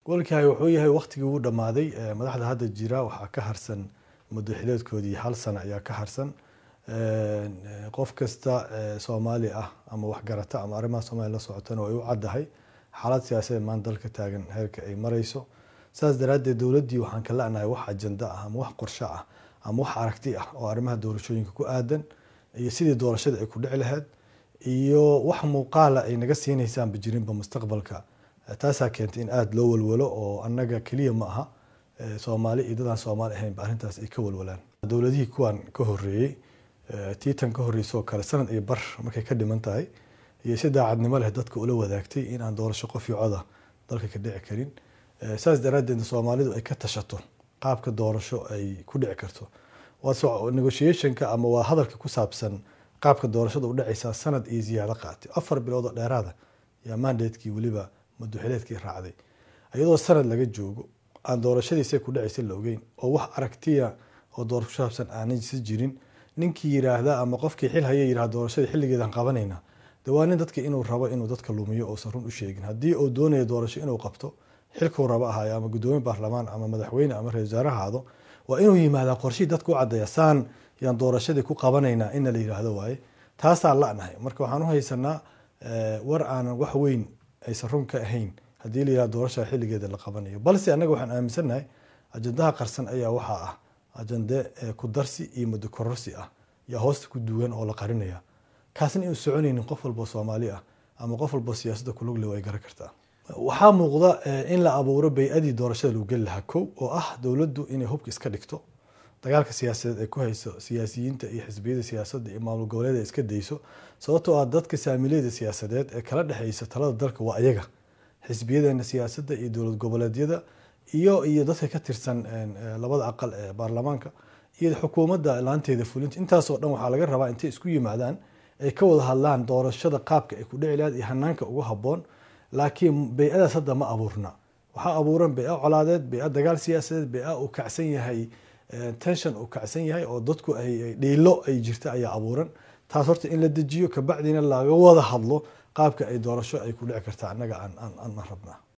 gobolkii wuxuu yahay waktigii uu dhammaaday madaxda hadda jira waxaa ka harsan muddo xileedkoodii hal sano ayaa ka harsan qof kasta soomaali ah ama waxgarata ama arrimaha soomaliya la socotana way u caddahay xaalad siyaasadeed maanta dalka taagan heerka ay marayso saas daraaddeed dowladdii waxaan ka la'nahay wax ajanda ah ama wax qorsho ah ama wax aragti ah oo arrimaha doorashooyinka ku aadan iyo sidii doorashada ay ku dhici lahayd iyo wax muuqaala ay naga siinaysaanba jirinba mustaqbalka taasaa keentay in aada loo walwalo oo annaga keliya ma aha soomaali iyo dadaan soomaali ahaynba arrintaas ay ka walwalaan dowladihii kuwan ka horreeyey tiitan ka horreysoo kale sanad iyo bar markay ka dhiman tahay iyo si daacadnimo leh dadka ula wadaagtay in aan doorasho qof iyo coda dalka ka dhici karin saas daraaddeedna soomaalidu ay ka tashato qaabka doorasho ay ku dhici karto negotiationka ama waa hadalka ku saabsan qaabka doorashada u dhacaysaa sanad iyo ziyaado qaatay afar bilood oo dheeraada yaa mandatekii weliba madaxileedkii raacday iyadoo sanad laga joogo aan doorashadiisa ku dhacaysa la ogeyn oo wax aragtiya oo doorasho ku saabsan aanay si jirin ninkii yiraahda ama qofkii xil haya yirahda doorashada xilligeedan qabanayna de waa nin dadka inuu rabo inuu dadka lumiyo uusan run u sheegin haddii uu doonayo doorasho inuu qabto xilkuu rabo ahaayo ama guddoomiye baarlamaan ama madaxweyne ama ra-isul wasaare ahaado waa inuu yimaadaa qorshihii dadka u caddeeya saan yaan doorashadii ku qabanaynaa ina la yidhaahdo waaye taasaa la'nahay marka waxaan u haysanaa war aanan wax weyn aysan run ka ahayn haddii la yihahdo doorashada xilligeeda la qabanayo balse annaga waxaan aaminsannahay ajandaha qarsan ayaa waxaa ah ajande ku darsi iyo muddo kororsi ah yaa hoosta ku duwan oo la qarinaya kaasna inuu soconaynin qof walbo soomaali ah ama qof walbo siyaasadda kulugle way garan kartaa waxaa muuqda in la abuuro bay-adii doorashada lagu geli lahaa kow oo ah dowladdu inay hubka iska dhigto dagaalka siyaasadeed ay ku hayso siyaasiyiinta iyo xisbiyada siyaasadda iyo maamul goboleed ay iska dayso sababtoo ah dadka saamileyda siyaasadeed ee kala dhexeysa talada dalka waa ayaga xisbiyadeena siyaasadda iyo dowlad goboleedyada iyo iyo dadka ka tirsan labada aqal ee baarlamaanka iyo xukuumadda laanteeda fulinta intaasoo dhan waxaa laga rabaa intay isku yimaadaan ay ka wada hadlaan doorashada qaabka ay ku dhici lahayd iyo hanaanka ugu habboon laakiin bay-adaas hadda ma abuurna waxaa abuuran bay-a colaadeed bay-a dagaal siyaasadeed bay-a uu kacsan yahay tension uu kacsan yahay oo dadku ay dhiilo ay jirta ayaa abuuran taas horta in la dejiyo kabacdina laga wada hadlo qaabka ay doorasho ay ku dhici kartaa annaga aan rabnaa